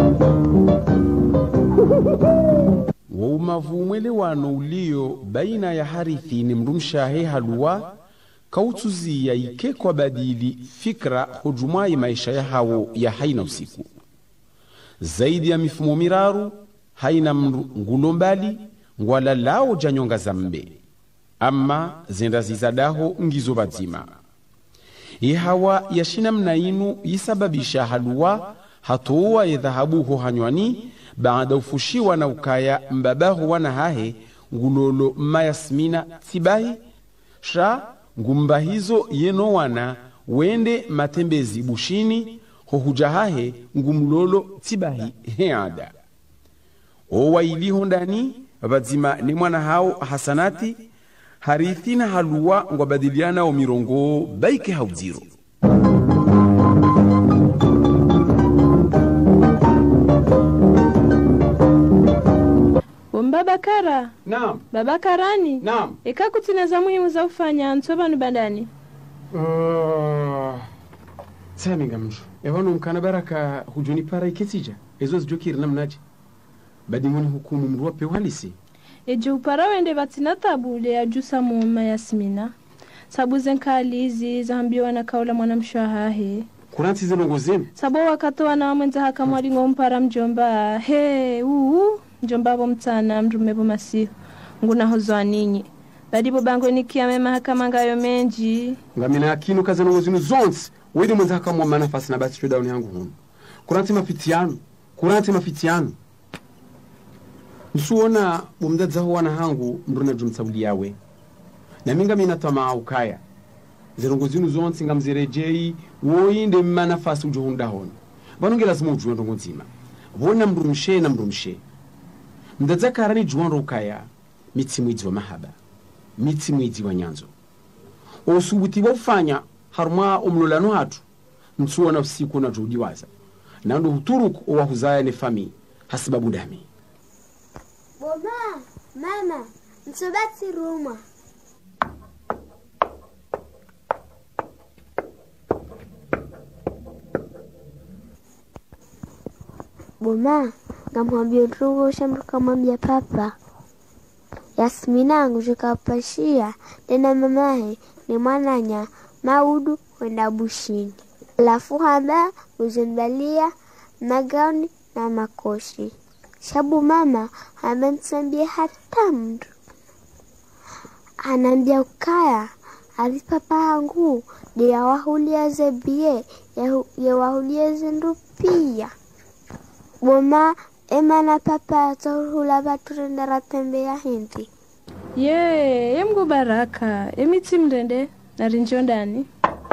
waumavu umwelewano ulio baina ya harithi ni mndu mshahe haluwa kautuziya ike kwa badili fikra hujumwayi maisha ya hawo ya haina usiku zaidi ya mifumo miraru haina mndu ngulo mbali ngwala lao janyonga za mbe ama zenda zizadaho ngizo badzima ihawa yashina mna inu yisababisha haluwa hatowa yedhahabuho hanywani baada ufushiwa na ukaya mbabaho wana hahe ngulolo mayasmina tibahi sha ngumba hizo yeno wana wende matembezi bushini hohuja hahe ngumlolo tibahi heada owailiho ndani vadzima ni mwana hao hasanati harithi na haluwa ngwabadiliana o mirongo baike haudziro Babakara, naam Babakarani, naam eka kutina za muhimu za ufanya nso banu bandani uh, saminga mndu evano mkana baraka hujoni para iketija ezo zijokiri namnaje badingoni hukumu mndu wape uhalisi eje upara wende batina tabule ya jusa muuma yasmina sabu zenkali izi zahambiwa na kaula mwana mshwahahe kurantsize nongo zenu sabo wakatoa na mwenza haka mwalingo mpara mjomba he uu mjomba abo mtana mrumevo masihu ngunahozwa ninyi badibo bango nikiame mahakama ngayo menji ngamina akino kaze nongo zinu zonse wede mwenza hakamwa manafasi na basi shodauni yangu hunu kuranti mafitiano kuranti mafitiano nsuona bumdadzaho wana hangu mruna jumtsabuli yawe naminga mina tama ukaya zirongo zinu zonse ngamzirejei woyinde mmanafasi ujohundahoni vanonge lazima ujuwe ndongo nzima vona mndu mshe na mndu mshe mdadzakara ni juwa ukaya mitsi mwidzi wa mahaba mitsi mwidzi wa nyanzo osubuti bofanya harumwa omulolano hatu nsuona usiku na juudiwaza nandu huturuku owahuzaya ne fami hasibabu dami Boma, mama, msobati ruma. Boma, ngamwambia ndugu shambu kamwambia papa. Yasmina angu jikapashia tena mamahe ni mwananya maudu kwenda bushini. Alafu haba uzendalia magauni na makoshi shabu mama amensambia hata mtu anambia ukaya ali papa yangu ndiyawahulia zebie yewahulia zindu pia boma emana papa tohula vaturendera tembea hindi ye yemgu baraka emitsi mndende narinjo ndani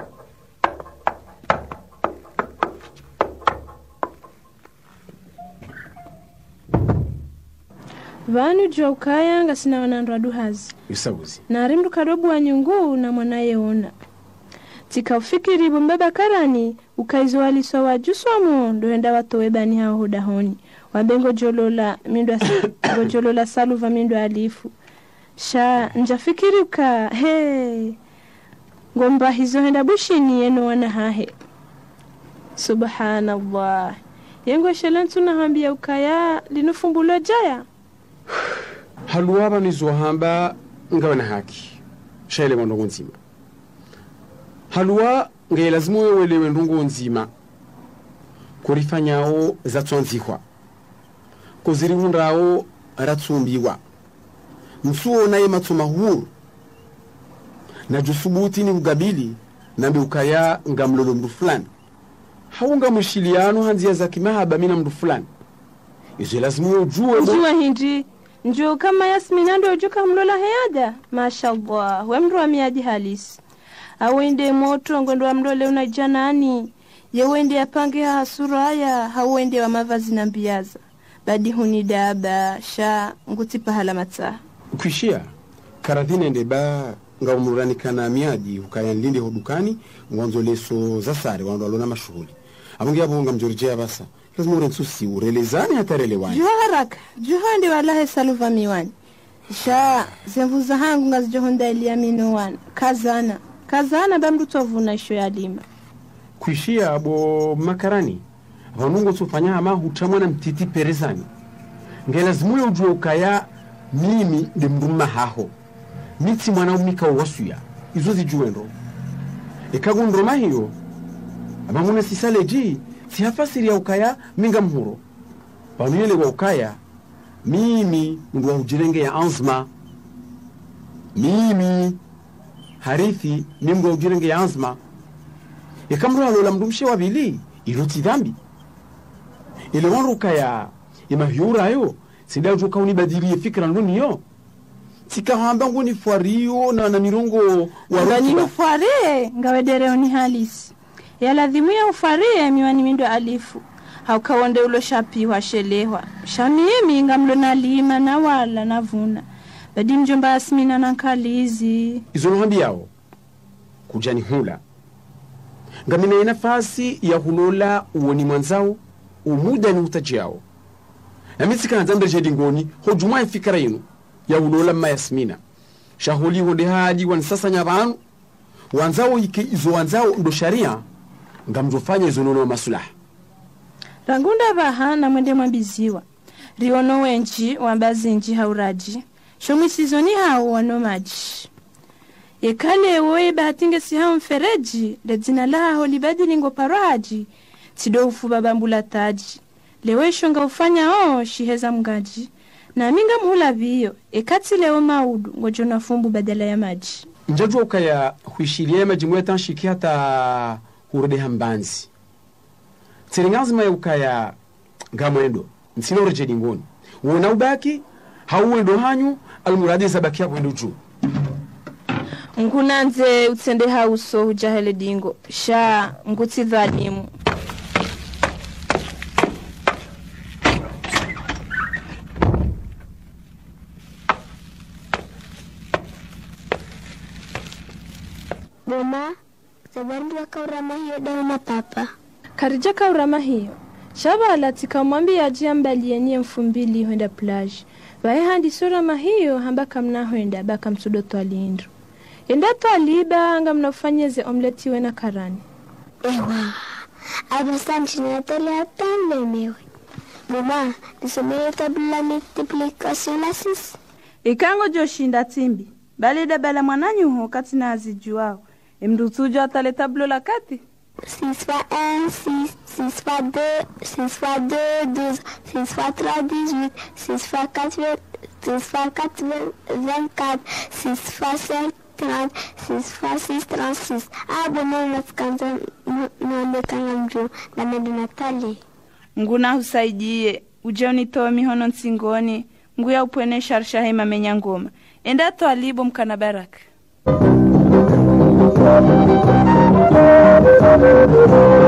vanu jwa ukaya ngasina wanandu aduhazi isabuzi nari mndu kadobu wa nyungu na mwanaye ona tikaufikiri bombeba karani ukaizoaliswa wajuswamo ndoenda watowe bani hao hudahoni wabengo jolola mindu as- gojolola saluva mindu alifu sha njafikiri uka he ngomba hizo henda bushini yeno wana hahe subhanallah yengo shelentu nahambia ukaya linufumbulwa jaya haluwa vanizohamba ngawe na haki shaelewa ndongo nzima haluwa ngaye lazima wewelewe ndongo nzima kurifanyawo zatswanzihwa kozirihundawo ratsumbiwa msuo naye matsoma huru na jusubuti ni kugabili nambe ukaya ngamlolo mndu fulani haunga mwishiliano hanzia za kimahaba mina mndu fulani izo lazima ujue njuwa hindi nju kama yasmina ndo ujuka mlola heyada mashallah we mndu wa miadi halisi awende moto ngwendo wa mlole unaja nani yewende apange ha suraya hauende wa mavazi na mbiaza badi huni daba sha nguti pahala matsaha kwishia karadhinende ba ngaumuranikana miadi ukaya nlinde hodukani ngwanzo leso za sare wandu alona mashughuli abonge abonga mjorjea basa lazima urensusi urelezane hatarelewani juha haraka juha ndi walahe saluva miwani sha zemvuza hangu ngazijohonda eliamino wana kazana kazana bamndu tovuna isho ya lima kwishia abo makarani vanungo tsofanya hama hutamwa na mtiti perezani ngelazimuye ujue ukaya mimi ndi mnduma haho mitsi mwana umika wasuya izo zijuwendo ikagundroma hiyo amamuna sisaleji sihafasiri ya ukaya minga mhuro vanuyele wa ukaya mimi ndu wahujirenge ya anzma mimi harithi mimndu wahujirenge ya anzma ikamro alola mndu mshe wavili iloti dhambi ile wanruka ya imavyurayo sidautuka unibadilie fikra nduniyo tikahamba ngoni fwario na na mirongo wa ngani rutuba ufarie ngawedereo ni halisi yaladhimuya ufarie miwani mindo alifu haukawonde ulo shapiwa shelehwa shamimi ngamlo nalima na wala navuna badi mjomba asmina na nkalizi izo nohambi yawo kujani hula ngamina nafasi ya hulola uwoni mwanzao umuda ni utaji yawo namitsikana mbere ngoni hojumwa ifikira yinu ya hulola mma yasmina shahuli wonde hali wansasanya vanu wanzao ike izo wanzao ndo sharia ngamzofanya izo nono masulaha rangunda vaha na mwende mwambiziwa riono wenji wambazinji hauraji shomwisizoni hao wano maji yekalewo yebahatinge siha mfereji ledzina laho libadilingo paraji tido ufuba bambula taji lewe shonga ufanya o shiheza mgaji na minga mhula viyo ekati leo maudu ngojona fumbu badala ya maji njajua ukaya huishilia majimu ya tanshiki hata hurode hambanzi tsiringazima ya ukaya ngamwendo nsina urejedi ngoni wona ubaki hauwendo hanyu almuradi zabaki ya kwendo juu ngunanze utsende hauso hujahele dingo sha ngutsi dhalimu Boma, zabari wakaurama hiyo dawa na papa. karija kaurama hiyo shavala tikamwambia ajia mbalienie elfu mbili hwenda plaji vaye handi sorama hiyo hamba kamna hwenda baka msudo twalindro yenda twaliba nga mnafanyeze omleti wena karani Ewa, abasanti na tele hatan lemewe. Boma, nisomeye tabla multiplication la six. ikango joshinda timbi balida bala mwananyuho kati na azijuao emndutujo ataleta bulo la kati 6 fois 1, 6, 6 fois 2, 6 fois 2, 12, 6 fois 3, 18, 6 fois 4, 20, 6 fois 4, 24, 6 fois 5, 30, 6 fois 6, 36. Ah, boma unasikanza naonekana mjuu na nende natali. nguna husaidie uje unitoe mihono nsingoni nguya upwene sharsha hema menya ngoma enda twalibo mkana baraka